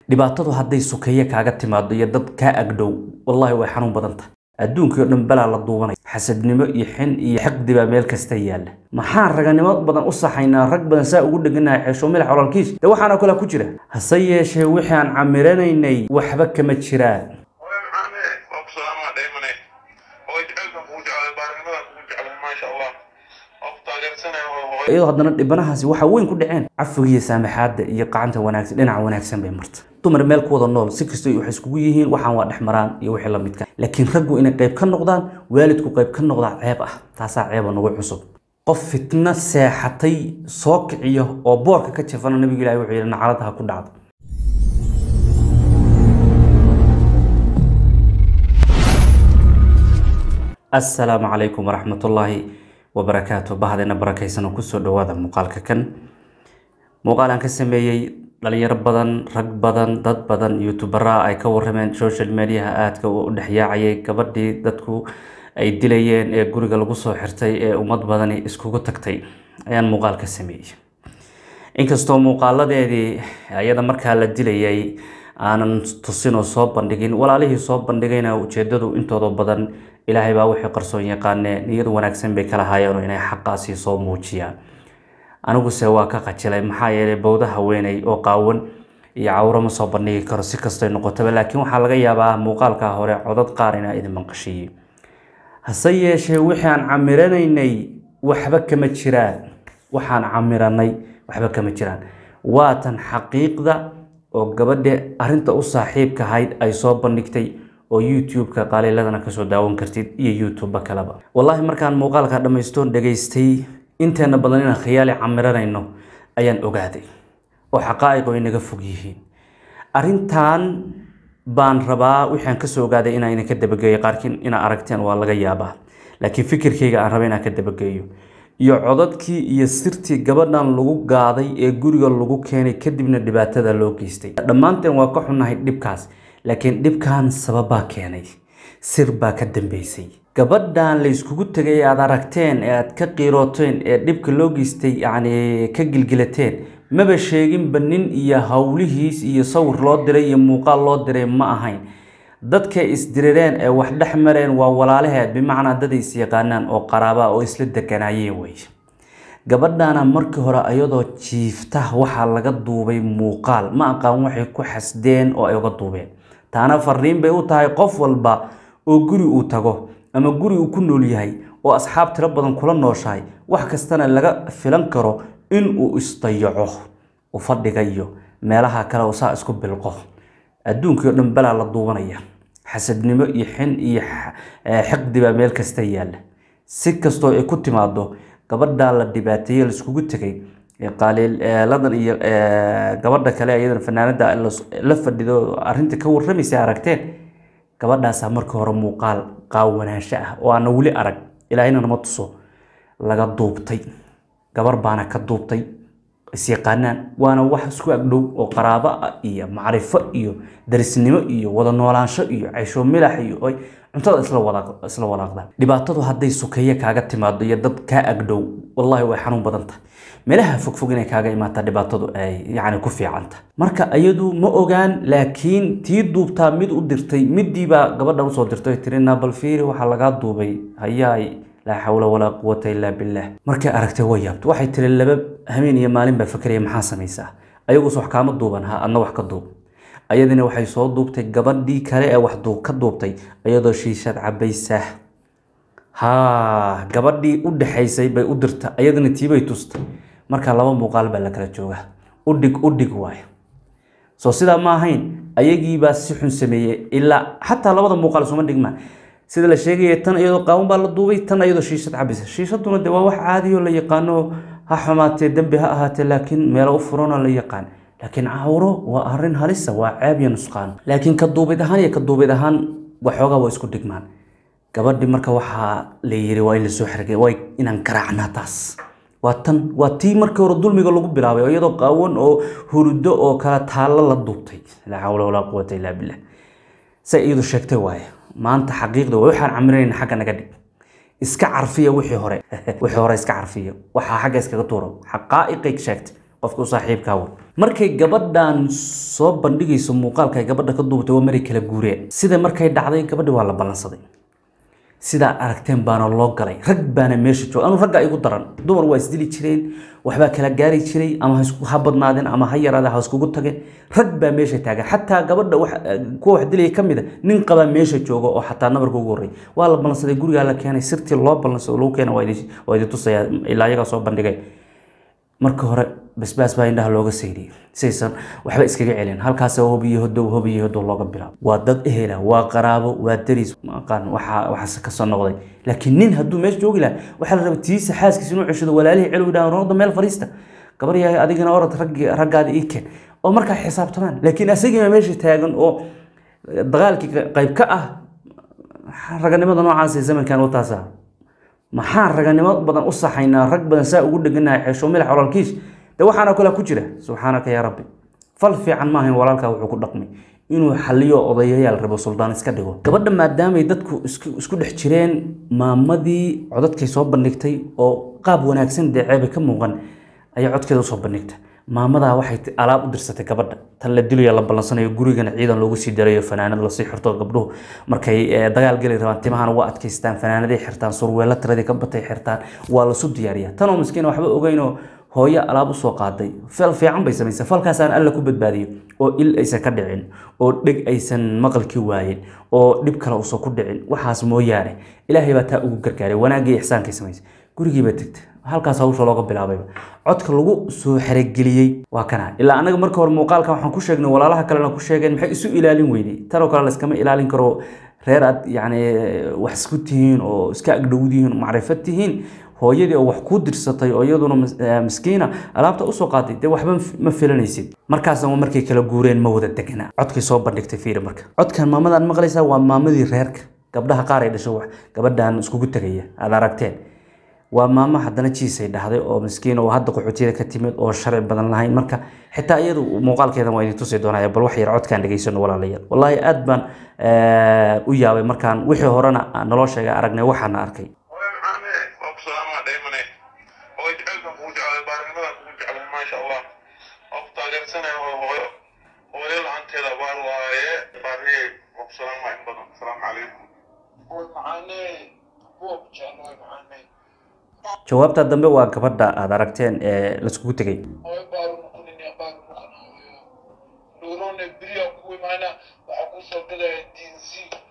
dhibaatadu hadday sukeeye kaaga timaado iyo dad kaa agdhow wallaahi way xanuun badan tahay adduunkii oo dhan balaa la duubanaya xasadnimo iyo xin iyo xiqdi baa meel kasta yaalla maxaan raganimo badan u saxaynaa rag badan saa ugu dheganahay xeesho milax ololkiis de waxaana kale ku jira hase yeeshee wixii aan camiranaynay waxba kama jiraan Hooyo macaane waa ku salaamaa dheemane hooyo jacaylkan kugu jeclay baarnimadan kugu jeclay maasha allah waa ku taageersanaya waa hooyo iyadoo haddana dhibanahaasi waxa weyn ku dhaceen cafiga iyo saamaxaadda iyo qacanta wanaagsan dhinaca wanaagsan bay marta dumar meel ku wada nool si kastoo waxay iskugu yihiin waxaan waa dhex maraan iyo wixii la midka laakiin raggu inay qayb ka noqdaan waalidku qayb ka noqdaa ceeb ah taasaa ceeba nagu cusub qof fitna seexatay soo kiciya oo boorka ka jafana nabiga ilahi wuxuu yidhi nacalada ha ku dhacdo asalaamu calaykum waraxmatullaahi wabarakaatu bahdeena barakaysan oo kusoo dhawaada muuqaalka kan muuqaal aan ka sameeyey dhalinyaro badan rag badan dad badan youtubera ay ka warameen social mediaha aadka u dhexyaacayay gabadhii dadku ay dilayeen ee guriga lagu soo xirtay ee ummad badani iskugu tagtay ayaan muuqaal ka sameeyey inkastoo muuqaaladeedii ayada markaa la dilayay aanan tusin oo soo bandhigin walaalihii soo bandhigayna ujeedadu intooda badan ilaahay baa wixii qarsoon yaqaanee niyad wanaagsan bay kala haayeen oo inay xaqaasi soo muujiyaan aniguse waa ka qajilay maxaa yeelay bowda haweeney oo qaawan iyo cawro ma soo bandhigi karo si kastoy noqotaba laakiin waxaa laga yaabaa muuqaalka hore codad qaar inaa idin manqashiiyey hase yeeshee wixii aan camiranaynay waxba kama jiraan waxaan camiranay waxba kama jiraan waatan xaqiiqda oo gabadha arinta u saaxiibka ahayd ay soo bandhigtay oo youtube-ka qaaliiladana kasoo daawan kartid iyo youtube-ba kaleba wallaahi markaan muuqaalka dhammaystoon dhegaystay inteena badan inaan khiyaali camiranayno ayaan ogaaday oo xaqaa'iq ay naga fog yihiin arrintan baan rabaa wixii aan kasoo ogaaday inaan idinka dabageeyo qaarkiin inaa aragteen waa laga yaabaa laakiin fikirkayga aan raba inaan ka dabageeyo iyo codadkii iyo sirtii gabadhan lagu gaaday ee guriga lagu keenay kadibna dhibaatada loo geystay dhammaanteen waa ka xunnahay dhibkaas laakiin dhibkan sababbaa keenay sir baa ka dambeysay gabadhan la iskugu tegay aad aragteen ee aad ka qiirooteen ee dhibka loo geystay yacni ka gilgilateen maba sheeginba nin iyo howlihiis iyo sawir loo diray iyo muuqaal loo diray ma ahayn dadkay isdirireen ee wax dhex mareen waa walaalaheed bimacnaa dad is yaqaanaan oo qaraaba oo isla deganaayeen wey gabadhana markii hore ayadoo jiifta waxaa laga duubay muuqaal ma aqaan waxay ku xasdeen oo ay uga duubeen taana fariin bay u tahay qof walba oo guri uu tago ama guri uu ku nool yahay oo asxaab tiro badan kula nooshahay wax kastana laga filan karo in uu isdayaco u fadhiga iyo meelaha kale oo saa isku bilqo adduunkii oo dhan balaa la duubanaya xasadnimo iyo xin iyo xiqdi baa meel kasta yaalla si kastoo ay ku timaado gabadhaa la dhibaateeye la iskugu tegay qaaliiladan iyo gabadha kale iyadan fanaanada la fadhido arrinta ka warramaysa aragteen gabadhaasaa markii hore muuqaal qaawanaansho ah oo aana weli arag ilaahina nama tuso laga duubtay gabar baana ka duubtay isyaqaanaan waana wax isku agdhow oo qaraabo ah iyo macrifo iyo darisnimo iyo wada noolaansho iyo caysho milax iyo ay cuntada isla walaaqdaan dhibaatadu hadday sukeeye kaaga timaado iyo dad kaa agdhow wallaahi way xanuun badan tahay meelaha fogfog inay kaaga imaataa dhibaatadu ay yacni ku fiicanta marka iyadu ma ogaan laakiin tii duubtaa mid u dirtay midiibaa gabadha usoo dirtay oy tiri naabal fiiri waxaa lagaa duubay hayaay laa xawla walaa quwata illaa billaah markay aragtay way yaabto waxay tiri laba habeen iyo maalin baa fakeraya maxaa samaysaa ayaguus wax kaama duuban ha adna wax ka duub ayadina waxay soo duubtay gabadhii kale ee wax ka duubtay iyadoo shiishad cabaysa ha gabadhii u dhexaysay bay u dirta ayadana tiibay tustay marka laba muuqaal baa la kala jooga udhig udhig waayo soo sidaa ma ahayn ayagiibaa si xun sameeyey ilaa xataa labada muuqaal isuma dhigmaan sida la sheegaya tan iyadoo qaawan baa la duubay tan iyadoo shiishad cabaysa shiishaduna de waa wax caadiyo la yaqaano ha xumaatee dembi ha ahaatee laakiin meelo u furanoo la yaqaan laakiin cawro waa arrin halisa waa ceeb iyo nusqaan laakiin ka duubid ahaan iyo ka duubid ahaan waxoogaa waa isku dhigmaan gabadhi marka waxaa la yiri waa in lasoo xirgay waa inaan garaacnaa taas waa tan waa tii markii hore dulmiga lagu bilaabay oo iyadoo qaawan oo hurudo oo kala taallo la duubtay laa xawla walaa quwata illaa billah say iyadu sheegtay waaye maanta xaqiiqda waa waxaan camirayna xagga naga dhig iska carfiya wixii hore wixii hore iska carfiya waxaa xagga iskaga tuuro xaqaa'iqay sheegtay qofka u saaxiibkaa war markay gabadhan soo bandhigayso muuqaalka ay gabadha ka duubtay waa maray kala guureen sida markay dhacday gabadhi waa la ballansaday sidaa aragteen baana loo galay rag baana meesha jooga anu ragga igu daran dumar waa isdili jireen waxbaa kala gaari jiray ama ha isku- ha badnaadeen ama ha yaraadeen ha iskugu tageen rag baa meesha taagan xataa gabadha wax- kuwa wax dilaya ka mid a nin qabaa meesha jooga oo xataa nabarka ugu horreey waa la ballansaday gurigaa la keenay sirtii loo ballansado oo lagu keena waa idin waa idin tusayaa ilaa iyagaa soo bandhigay marka hore basbaas baa indhaha looga saydiyey saysan waxba iskaga celin halkaas hobiyo hodow hobiyo hodow looga bilaabo waa dad ehela waa qaraabo waa daris ma aqaan waxa waxaase ka soo noqday laakiin nin hadduu meesha joogi lahaa waxaa la rabay tiisa xaaskiisa inuu ceshado walaalihii celu yidhaha noqda meel fariista gabar yahay adigana orad raggi- raggaada ii keen oo markaa xisaabtamaan laakiin asagiina meesha taagan oo dagaalkii qayb ka ah raganimada noocaas ee zamankan wataasa maxaan raganimo badan u saxaynaa rag badan saa ugu dheganahay xeesho milax walaalkiis de waxaana kale ku jira subxaanaka yaa rabbi fal fiican maahayn walaalkaa wuxuu ku dhaqmay inuu xaliyo odayayaal rabo suldaan iska dhigo gabadha maadaamay dadku isku isku dhex jireen maamadii codadkay soo bandhigtay oo qaab wanaagsan dee ceebay ka muuqan ayaa codkeeda usoo bandhigtay maamadaa waxay ti- alaab u dirsatay gabadha tan la dilayo la ballansanayo gurigana ciidan loogu sii darayo fanaanad lasii xirto gabdhuhu markay eh, dagaal geli rabaan timahana waa adkaystaan fanaanaday xirtaan surweelo tiradii ka batay xirtaan waa lasu diyaariya tanoo miskiina waxba ogeynoo hooyo alaab usoo qaaday fal fiican bay samaysay falkaasaan alla ku badbaadiyo oo il aysan ka dhicin oo dheg aysan maqalkii waayin oo dhib kale uusan ku dhicin waxaas mooyaane ilaahay baa taa ugu gargaaray wanaaggii iyo ixsaankay samaysay gurigii baa tegtay halkaas hawsha looga bilaabayba codka lagu soo xeregeliyey waa kana ilaa anaga marka hore muuqaalka waxaan ku sheegnay walaalaha kalena ku sheegeen maxay isu ilaalin weyday tanoo kale layskama ilaalin karo reer aad yacni wax isku tihiin oo iska agdhowdihiin oo macrifad tihiin hooyadii oo wax kuu dirsatay oo iyaduna mis- eh, miskiina alaabta usoo qaaday dee waxba ma- ma filanaysid markaasna waa markay kala guureen ma wada deganaa codkay soo bandhigtay fiiri marka codkan maamadan maqlaysaa waa maamadii reerka gabdhaha qaar ay dhasho wax gabadhan iskugu tegaya aad aragteen waa maamo haddana jiisay dhahday oo miskiin oo hadda qaxootiyada ka timid oo sharci badan lahayn marka xitaa iyadu muuqaalkeedan waa idin tusi doonaya bal wax yar codkaan dhegaysano walaalayaal wallaahi aad baan eh, u yaabay markaan wixii horena aan naloo sheegay aragnay waxaana arkay hooyo macaane waa ku salaamaa dhaymane hooyo jacaylkan kugu jeclay baarnimadan kugu jeclay maasha allah waa ku taageersanaya waa hooyo hooyo la-aanteeda baar waaye baariyey waa ku salaamaa in badan asalaamu calaykum hooyo macaane kuwa ku jecel hooyo macaane jawaabta dambe waa gabadha aad aragteen ee laiskugu tegay hooyo baaru noqonin baaru noqona hooyo nuurone beriya ku imaana waxaa ku soo gadaya dnc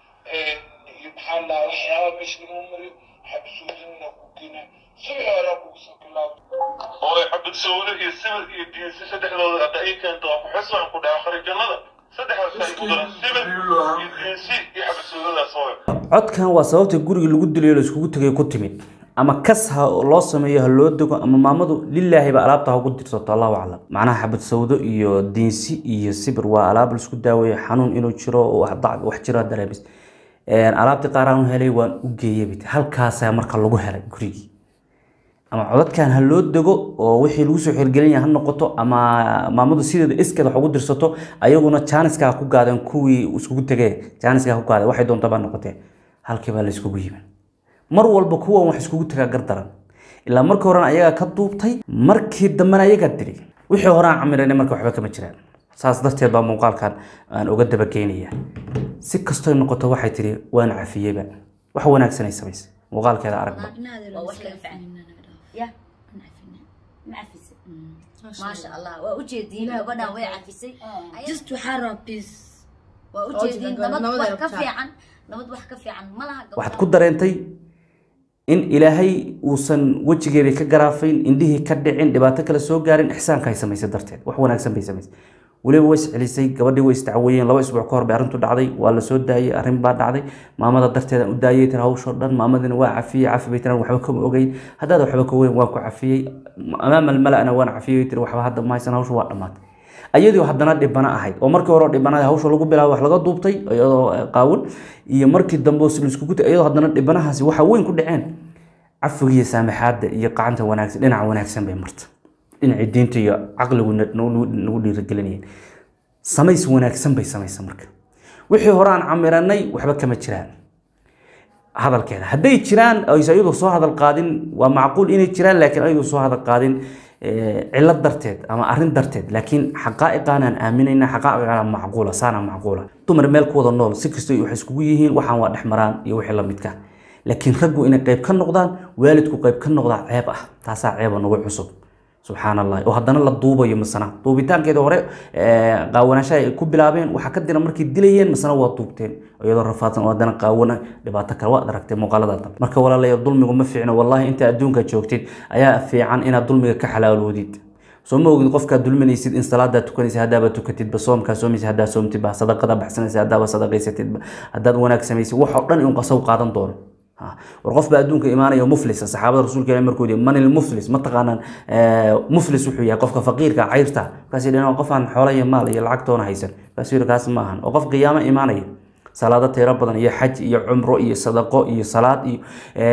iyo maxaa la waxyaaba meesha lagu mariyo xabsuudinna ku keena subax horaa kugu soo bilaabo hooyo xabad sawdo iyo sibir iyo dnc saddexdooda hadda ii keento waa ku-xus waan ku dhaha akhri jannada saddexdaas ay ku daran sibir iyo dnc iyo xabad sawdadaas hooyo codkan waa sababta guriga lagu dilayo laiskugu tegay ku timid ama kas ha loo sameeyo ha loo dego ama maamadu lilaahi ba alaabta ha ugu dirsato allahu aclam macnaha xabad sawdo iyo diinsi iyo sibir waa alaab laisku daaweeyo xanuun inuu jiro oo wax dac- wax jiro dareemis alaabtii qaar aan u helay waan u geeyay bit halkaasaa marka lagu helay gurigii ama codadkan ha loo dego oo wixii lagu soo xirgelinaya ha noqoto ama maamadu sideeda iskeed wax ugu dirsato ayaguna jaaniska ha ku gaadeen kuwii iskugu tegee jaaniska ha ku gaadeen waxay doonta baa noqotee halkii baa la iskugu yimin mar walba kuwan wax iskugu tagaa gardaran ilaa markii horena ayagaa ka duubtay markii dambena ayagaa dilay wixii hore aan camirana marka waxba kama jiraan saas darteed baa muuqaalkan aan uga dabageynaya si kastoy noqoto waxay tiri waan cafiyeyba wax wanaagsanay samaysay muuqaalkeeda aragba waa wax laga fican ya ma cafisay maasha allah waa ujeediin gabadhan way cafisay just to have a peace waa ujeediin nabad wax ka fiican nabad wax ka fiican ma laha waxaad ku dareentay in ilaahay uusan wejigeedii ka garaafayn indhihii ka dhicin dhibaato kale soo gaarin ixsaanka ay samaysay darteed wax wanaagsan bay samaysay weliba way iscelisay gabadhii way isdacweeyeen laba isbuuc ka hor bay arrintu dhacday waa la soo daayey arrin baa dhacday maamada darteedaan u daayey tira hawshoo dhan maamadina waa cafiyey cafi bay tiraan waxba kama ogeyn haddaad waxba ka weyn waan ku cafiyey amaama almala'na waan cafiyey tiri waxba hadda mahaysan hawsha waa dhammaatay ayadii hadana dhibana ahayd oo markii hore dhibana hawsha lagu bilaabo wax laga duubtay iyadoo qaawan iyo markii dambe oo laiskugu tagay iyadoo hadana dhibanahaasi waxa weyn ku dhaceen cafiga iyo saamaxaadda iyo qacanta wanaagsan dhinaca wanaagsan bay marta dhinacii diinta iyo caqligu na- nagu nagu dhiirigelinayeen samays wanaagsan bay samaysa marka wixii hore aan camiranay waxba kama jiraan hadalkeeda hadday jiraan aysa iyadu soo hadal qaadin waa macquul inay jiraan laakiin ayadu soo hadal qaadin cilad darteed ama arin darteed laakiin xaqaa'iqaanaan aaminayna xaqaa'iqaana macquula saana macquula dumar meel ku wada nool si kastoo waxay iskugu yihiin waxaan waa dhex maraan iyo wixii la midka laakiin raggu inay qayb ka noqdaan waalidku qayb ka noqdaa ceeb ah taasaa ceeba nagu cusub subxaan allah oo haddana la duubayo masana duubitaankeeda hore qaawanaansha ay ku bilaabeen waxaa ka dira markay dilayeen masana waa duubteen iyadoo rafaadsan oo haddana qaawana dhibaato kale waad aragtay muuqaalada dambe marka walaalayaal dulmigu ma fiicno wallahi inta adduunka joogtid ayaa fiican inaad dulmiga ka xalaaloodid soo ma ogid qofkaa dulminaysid in salaadaa tukanaysa haddaaba tukatidba soomkaa soomaysa haddaa soomtidba sadaqada baxsanaysa haddaaba sadaqaysatidba haddaad wanaag samaysid wax oo dhan in qasaw qaadan doono war qof baa adduunka imaanaya muflisa saxaabada rasuulka ilahi markuu yidhi manil muflis ma taqaanaan muflis wuxuu yahay qofka faqiirka cayrta markaas yidhi qof aan xoola iyo maal iyo lacagtoona haysan markaasuu yidhi kaas ma ahan oo qof qiyaamo imaanaya salaado tiro badan iyo xaj iyo cumro iyo sadaqo iyo salaad iyo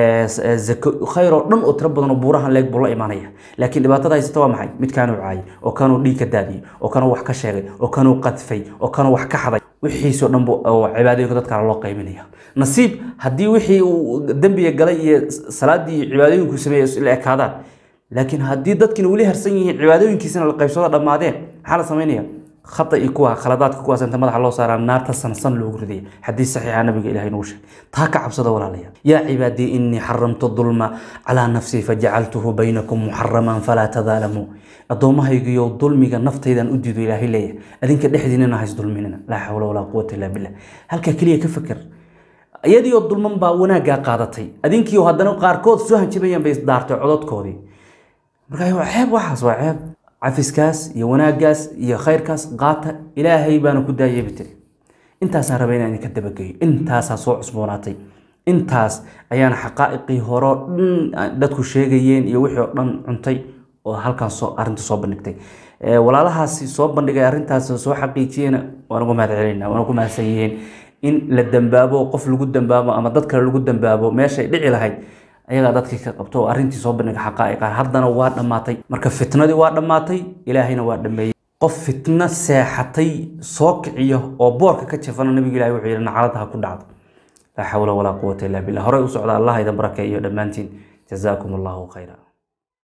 zako khayr oo dhan oo tiro badan oo buurahan leeg buu la imaanaya laakiin dhibaatada haysata waa maxay mid kaanuu caayay oo kanuu dhiig ka daadiyey oo kanuu wax ka sheegay oo kanuu qadfay oo kanuu wax ka xaday wixiisoo dhan oo cibaadooyinka dadka loo qaybinaya nasiib haddii wixii uu dembiga galay iyo salaaddii iyo cibaadooyinku sameeyey la ekaadaan laakiin haddii dadkina weli harsan yihiin cibaadooyinkiisana la qaybsado dhammaadeen maxaa la samaynaya khata iyo kuwa khaladaadka kuwaas inta madaxa loo saaraa naarta sansan loogu ridaya xadiis saxiixa nabiga ilahay nuu sheegay taa ka cabsada walaalayaal yaa cibaadii innii xaramtu dulma calaa nafsii fajacaltuhu baynakum muxaraman falaa tadaalamuu addoommahaygiyo dulmiga naftaydan u diido ilaahay leeyahay adinka dhexdiinana hays dulminina laa xawla walaa quwata illaa billah halkaa keliya ka feker iyadiioo dulman baa wanaaggaa qaadatay adinkiio haddana qaarkood soo hanjabayaan bay isdaartay cododkoodii marka ceeb waxaas waa ceeb cafiskaas iyo wanaaggaas iyo khayrkaas qaata ilaahay baana ku daayay bitiri intaasaan rabay inaan idinka dabageeyo intaasaa soo cusboonaatay intaas ayaana xaqaa'iqii hore oo dhan dadku sheegayeen iyo wixii oo dhan cuntay oo halkan soo arrinta soo bandhigtay walaalahaasi soo bandhigay arrintaas soo xaqiijiyena waan ugu mahad celinaa waan ugu mahadsan yihiin in la dambaabo qof lagu dambaabo ama dad kale lagu dambaabo meeshay dhici lahayd ayagaa dadkii ka qabto oo arrintii soo bandhiga xaqaa'iqa haddana waa dhammaatay marka fitnadii waa dhammaatay ilaahayna waa dhameeyey qof fitno seexatay soo kiciyo oo boorka ka jafana nabiga ilahi wuxuu yidhi nacalada ha ku dhacdo laa xawla walaa quwata illa billah horey u socda allah idan barakeeyo dhammaantiin jazaakum allahu khayra